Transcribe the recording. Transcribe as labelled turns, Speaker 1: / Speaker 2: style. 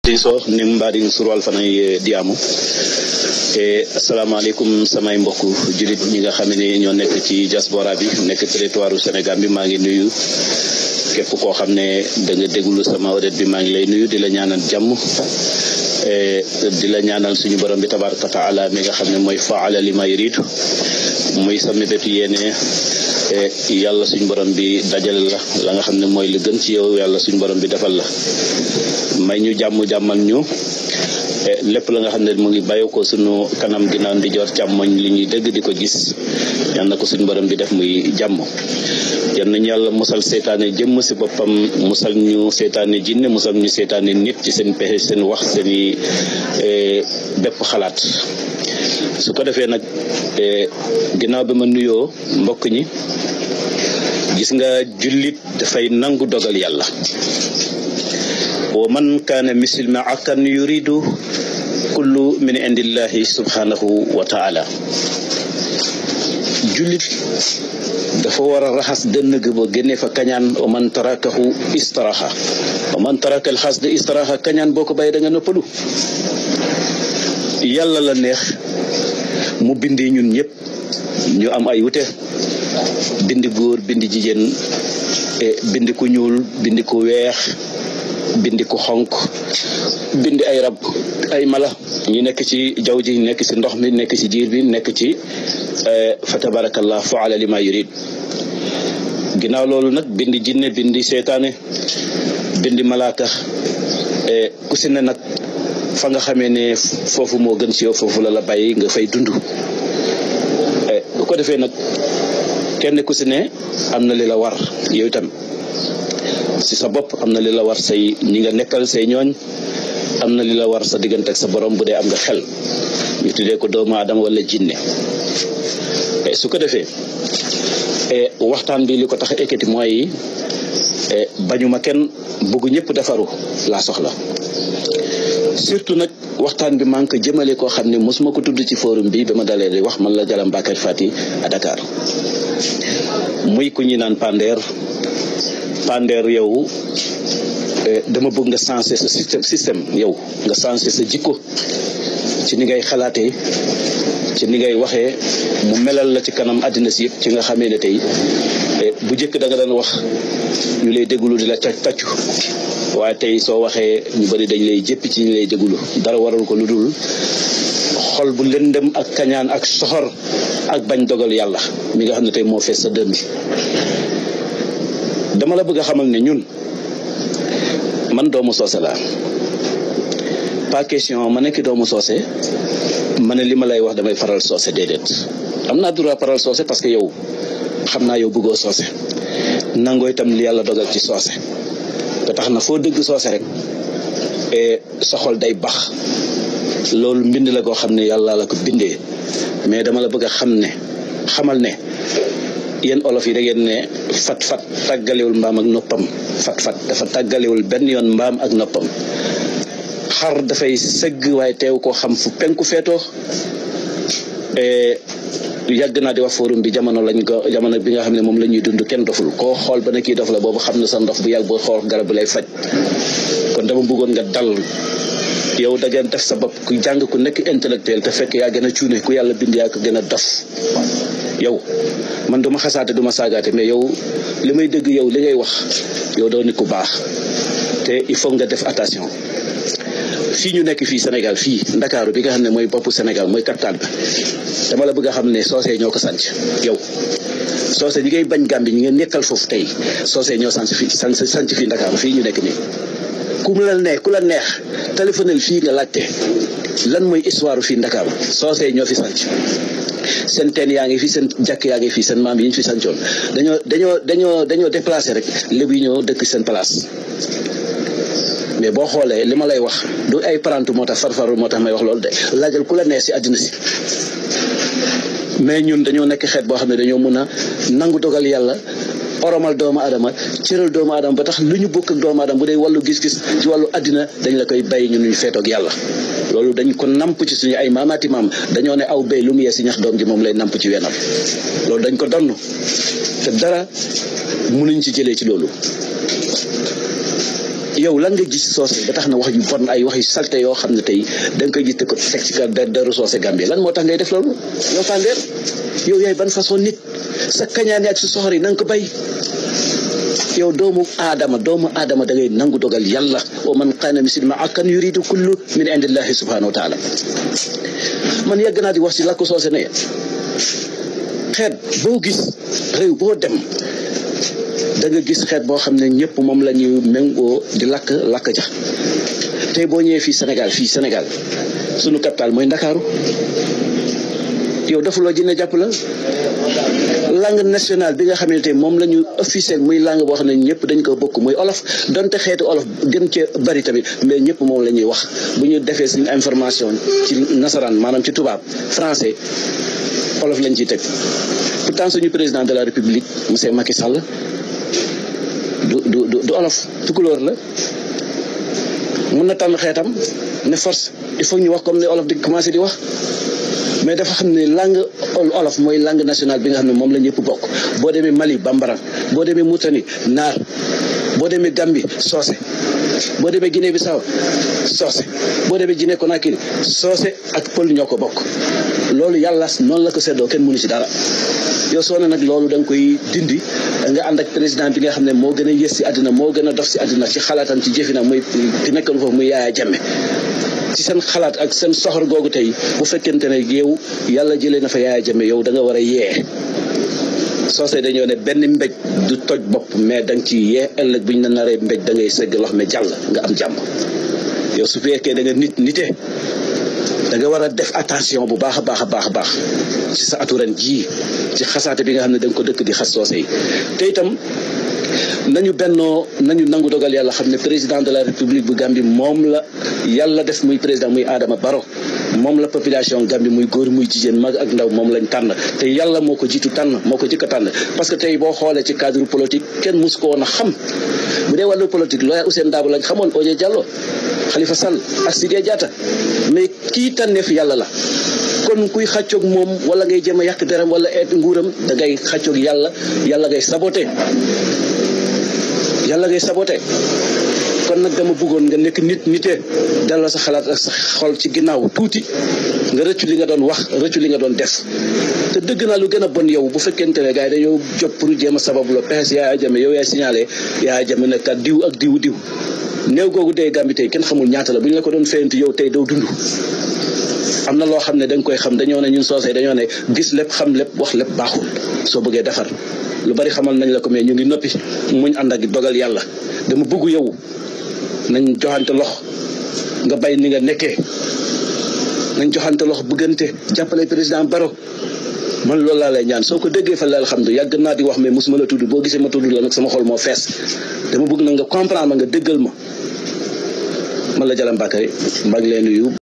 Speaker 1: so nin mbaɗin surwal fanay diyamu e asalaamaaleykum samay mbokk julit ñi nga xam ne ñoo nekk ci diaspora bi nekk territoire u Sénégal bi maa ngi nuyu képp koo xam ne da nga déglu sama audet bi maa ngi lay nuyu di la ñaanal jàmm di la ñaanal suñu borom bi tabaraka taala mi nga xam ne mooy faala li ma yuridu muy sa mébétu yéene yàlla suñu borom bi dajale la la nga xam ne mooy li gën ci yow yàlla suñu borom bi defal la may ñu jàmm jàmmal ñu lépp la nga xam ne mu ngi bàyyi ko suñu kanam ginnaaw ndi joor càmmoñ li ñuy dégg di ko gis yal na ko suñu borom bi def muy jàmm yal nañu yàlla musal seetaane jëmm si boppam musal ñu seetaane jinne musal ñu seetaane nit ci seen pexe seen wax seeni bépp xalaat su ko defee nag ginnaaw bi ma nuyoo mbokk ñi gis nga jullit dafay nangu dogal yàlla wa man kaana muslima akan yuridu kullu min indillahi subhanahu wa taala jullit dafa war a raxas dënn gi ba génne fa kañaan wa man tarakahu istaraha wa man taraka al xasd istaraha kañaan boo ko bàyyi da nga noppalu yàlla la neex mu bindi ñun ñëpp ñu am ay wute bindi góor bindi jigéen bindi ku ñuul bindi ku weex bindi ku xonk bindi ay rab ay mala ñu nekk ci jaww ji nekk ci ndox mi nekk ci jiir bi nekk ci fa tabarakallah faala li ma yurid ginnaaw loolu nag bindi jinne bindi seetaane bindi malaaka ku si ne nag fa nga xamee ne foofu moo gën ci yow foofu la la bàyyi nga fay dund bu ko defee nag kenn ku si ne am na li la war yow itam si sa bopp am na li la war say ñi nga nekkal say ñooñ am na li la war sa diggante ak sa borom bu dee am nga xel ñu tuddee ko doomu aadama wala jinne su ko defee waxtaan bi li ko tax a ekkati mooy bañuma kenn bëgg ñëpp defaru laa soxla surtout nag waxtaan bi maa ngi ko jëmale koo xam ne mosuma ko tudd ci forum bi ba ma dalee di wax man la Jalam Bakar Fati à Dakar muy ku ñuy naan Pander Pander yow dama bëgg nga sensé sa système système yow nga sensé sa jikko ci ni ngay xalaatee ci ni ngay waxee mu melal la ci kanam àddina si yëpp ci nga xamee ne tey bu njëkk da nga daan wax ñu lay déglu di la tàccu waaye tey soo waxee ñu bari dañ lay jëppi ci ñu lay déglu dara waral ko lu dul xol bu lëndëm ak kañaan ak soxor ak bañ dogal yàlla mi nga xam ne tey moo fees sa dënn bi dama la bëgg a xamal ne ñun man doomu soose laa pas question ma nekk doomu soose ma ne li ma lay wax damay faral soose déedéet am naa droit faral soose parce que yow xam naa yow bëggoo soose nangoo itam li yàlla dogal ci soose te tax na foo dëgg soose rek sa xol day bax loolu mbind la koo xam ne yàlla la ko bindee mais dama la bëgg a xam ne xamal ne yéen olof yi da ngeen ne fat fat tàggalewul mbaam ak noppam fat fat dafa tàggalewul benn yoon mbaam ak noppam xar dafay sëgg waaye teew koo xam fu penku feetoo yàgg naa di wax forum bi jamono lañ ko jamono bi nga xam ne moom la ñuy dund kenn doful koo xool ba ne kii dof la boobu xam ne sa ndof bu yàgg boo xool garab bu lay faj kon dama bëggoon nga dal yow da ngeen def sa bopp ku jàng ku nekk intellectuel te fekk yaa gën a cuune ku yàlla bind yaa ko gën a dof yow man duma xasaate duma saagaate mais yow li may dëgg yow li ngay wax yow doo nit ku baax te il faut nga def attention fii ñu nekk fii Sénégal fii Ndakaaru bi nga xam ne mooy boppu Sénégal mooy capital bi dama la bëgg a xam ne soose ñoo ko sanc yow soose ñi ngay bañ Gàmbi ñi nga nekkal foofu tey soose ñoo sanc fii sanc fii Ndakaaru fii ñu nekk nii ku mu la neex ku la neex téléphonel fii nga laajte lan mooy histoire fii Ndakaaru soose ñoo fi sanc seen teen yaa ngi fi seen jàkk yaa ngi fi seen maam yi ñu fi sancoon dañoo dañoo dañoo dañoo déplacé rek lébu yi ñoo dëkk seen place mais boo xoolee li ma lay wax du ay parantu moo tax farfaru moo tax may wax loolu de laajal ku la neex si àddina si mais ñun dañoo nekk xeet boo xam ne dañoo mun a nangu dogal yàlla oromal doomu adama cëral doomu adama ba tax lu ñu bokk ak doomu adama bu dee wàllu gis-gis ci wàllu àddina dañ la koy bàyyi ñun ñu feetoog yàlla loolu dañ ko namp ci suñu ay maamaati maam dañoo ne aw béy lu mu yee si ñax doom ji moom lay namp ci wenam loolu dañ ko donn te dara mënuñ ci jëlee ci loolu yow lan nga gis soose ba tax na wax yu bon ay wax yu salte yoo xam ne tey da nga koy gis te ko teg ci ka deru soose Gambie lan moo tax ngay def loolu yow tàndeer yow yaay ban façon nit sa kañaan ak sa soxor yi na nga ko bay yow doomu aadama doomu aadama da ngay nangu dogal yàlla wa man qaana mislima akan yuridu kullu min indillahi subhanahu wa taala man yàgg naa di wax ci làkku soose ne xeet boo gis réew boo dem da nga gis xeet boo xam ne ñëpp moom la ñuy méngoo di lakk lakk ja tey boo ñëwee fii Sénégal fii Sénégal sunu capital mooy Ndakaaru yow defuloo jinne jàpp la langue nationale bi nga xamante moom la ñu officiel muy langue boo xam ne ñëpp dañ ko bokk muy olof donte xeetu olof gën cee bari tamit mais ñëpp moom la ñuy wax bu ñu defee suñu information ci nasaraan maanaam ci tubaab français olof lañ ciy teg pourtant suñu président de la république monsieur Macky Sall du du du olof tukulóor la mun na tànn xeetam ne force il faut ñu wax comme ne olof di commencé di wax mais dafa xam ne langue olof mooy langue nationale bi nga xam ne moom la ñëpp bokk boo demee Mali bambara boo demee Mauritanie naar boo demee Gambie soose boo demee Guinée Bissau soose boo demee Guinée Conakry soose ak pël ñoo ko bokk loolu yàlla noonu la ko seddoo kenn mënu ci dara yow soo ne nag loolu da nga koy dindi nga ànd ak président bi nga xam ne moo gën a yées ci àddina moo gën a dof ci àddina ci xalaatam ci jëfina muy ki nekkoon foofu muy Yaaya Jammeh ci seen xalaat ak seen soxor googu tey bu fekkente ne yow yàlla jëlee na fa Yaaya Jammeh yow da nga war a yee soosey dañoo ne benn mbéj du toj bopp mais da nga ci yee ëllëg bu ñu la naree mbéj da ngay segg lox mais jàll nga am jàmm yow su fekkee da nga nit nite da nga war a def attention bu baax a baax a baax a baax ci sa atu ren jii ci xasaate bi nga xam ne da nga ko dëkk di xas soose yi te itam nañu bennoo nañu nangu dogal yàlla xam ne président de la république bu Gambie moom la yàlla def muy président muy Adama Barrow moom la population Gambie muy góor muy jigéen mag ak ndaw moom lañ tànn te yàlla moo ko jiitu tànn moo ko jëkk a tànn parce que tey boo xoolee ci cadre politique kenn mus ko woon a xam bu dee wàllu politique looya Ousainou Darboe lañ xamoon Oje Diallo Khalifa Sall ak Sidya Diatta mais kii tànneef yàlla la kon kuy xàccoog moom wala ngay jëm a yàq deram wala eet nguuram da ngay xàccoog yàlla yàlla ngay saboté yàlla ngay saboté kon nag dama bëggoon nga nekk nit nite delloo sa xalaat ak sa xol ci ginnaaw tuuti nga rëccu li nga doon wax rëccu li nga doon def te dëgg naa lu gën a bon yow bu fekkente ne gars yi dañoo jóg pour jéem a sababu la pexe Yaaya Jammeh yow yaay signalé Yaaya Jammeh ne kat diw ak diw diw néew googu dee Gambie tey kenn xamul ñaata la bu ñu la ko doon feyantu yow tey doo dund am na loo xam ne da nga koy xam dañoo ne ñun soosey dañoo ne gis lépp xam lépp wax lépp baaxul soo bëggee defar lu bari xamal nañ la ko mais ñu ngi noppi muñ ànd ak dogal yàlla dama bëgg yow nañ joxante lox nga bay ni nga nekkee nañ joxante lox bëggante jàppale président Barrow man loolu laa lay ñaan soo ko déggee fa la alhamdulilah yàgg naa di wax mais mosuma la tudd boo gisee ma tudd la nag sama xol moo fees dama bëgg na nga comprendre ma nga déggal ma man la Jalam Bakary maa ngi leen nuyu